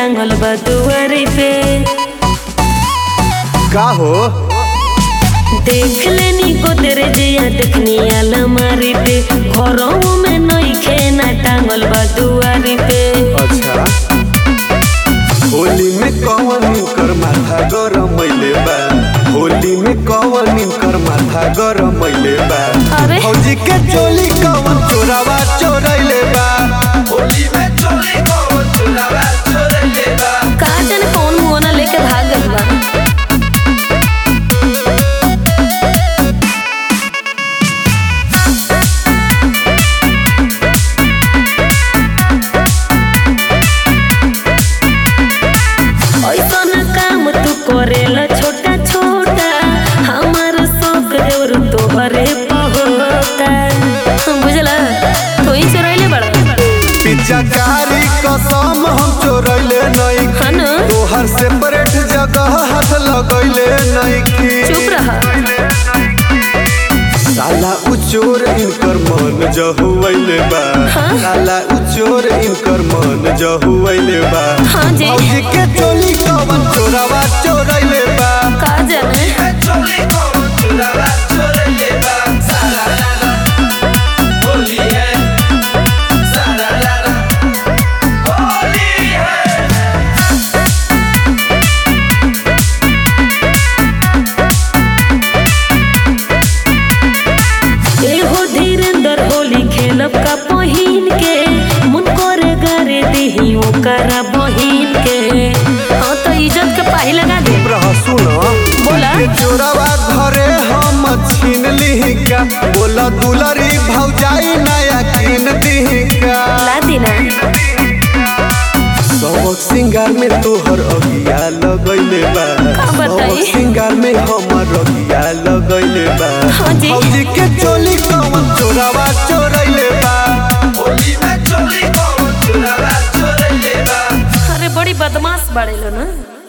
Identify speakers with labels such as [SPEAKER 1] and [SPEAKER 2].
[SPEAKER 1] टांगल बा दुआरी पे
[SPEAKER 2] का हो
[SPEAKER 1] देख लेनी गोदरे जिया देखनी अलमारी पे घरों में नइखे ना टांगल बा दुआरी पे
[SPEAKER 2] अच्छा होली में कवन कर माथा गरम मैले बा होली में कवन कर माथा गरम मैले बा
[SPEAKER 1] अरे।
[SPEAKER 2] फौजी के चोली कवन चोरावा चोरैले बा होली में चोली कवन चोरावा चोरैले बा
[SPEAKER 1] का जाने कौन मुआना लेके भाग गइल बा ऐसन काम तू करेला छोटा छोटा हमार शौक देवर तोहरे पहोता बुझला तू ही चोरैले बड़ा
[SPEAKER 2] पिचकारी कसम हम चोरैले नहीं
[SPEAKER 1] हाँ न?
[SPEAKER 2] तोहर सेपरेट जगह हाथ लगैले नहीं
[SPEAKER 1] चुप रहा
[SPEAKER 2] साला उचोर इनकर मन जहुवैले बा
[SPEAKER 1] हाँ?
[SPEAKER 2] साला उचोर इनकर मन जहुवैले बा
[SPEAKER 1] हाँ जी।
[SPEAKER 2] भौजी के चोली कवन चोरावा चोरैले बा
[SPEAKER 1] का जाने
[SPEAKER 2] चोली कवन चोरावा चोरैले बा साला लाला होली है साला लाला होली है
[SPEAKER 1] एहो धीरेंद्र होली खेलब का पहिन के मुन करे गारे देही ओकरा बहिन के हाँ तो इज्जत के पाही लगा दे
[SPEAKER 2] रह सुन
[SPEAKER 1] बोला।
[SPEAKER 2] के चोरावा घरे हम छीन लीही का बोला दुलरी भौजाई नया कीन दीही का
[SPEAKER 1] ला देना
[SPEAKER 2] सबक सिंगार में तोहर अगिया लगैले बा
[SPEAKER 1] का बताई?
[SPEAKER 2] सबक सिंगार में हमर अगिया लगैले बा
[SPEAKER 1] हाँ जी।
[SPEAKER 2] भौजी के चोली कवन चोरावा चोरैले बा होली में चोली कवन चोरावा चोरैले बा
[SPEAKER 1] अरे बड़ी बदमाश बड़े लो ना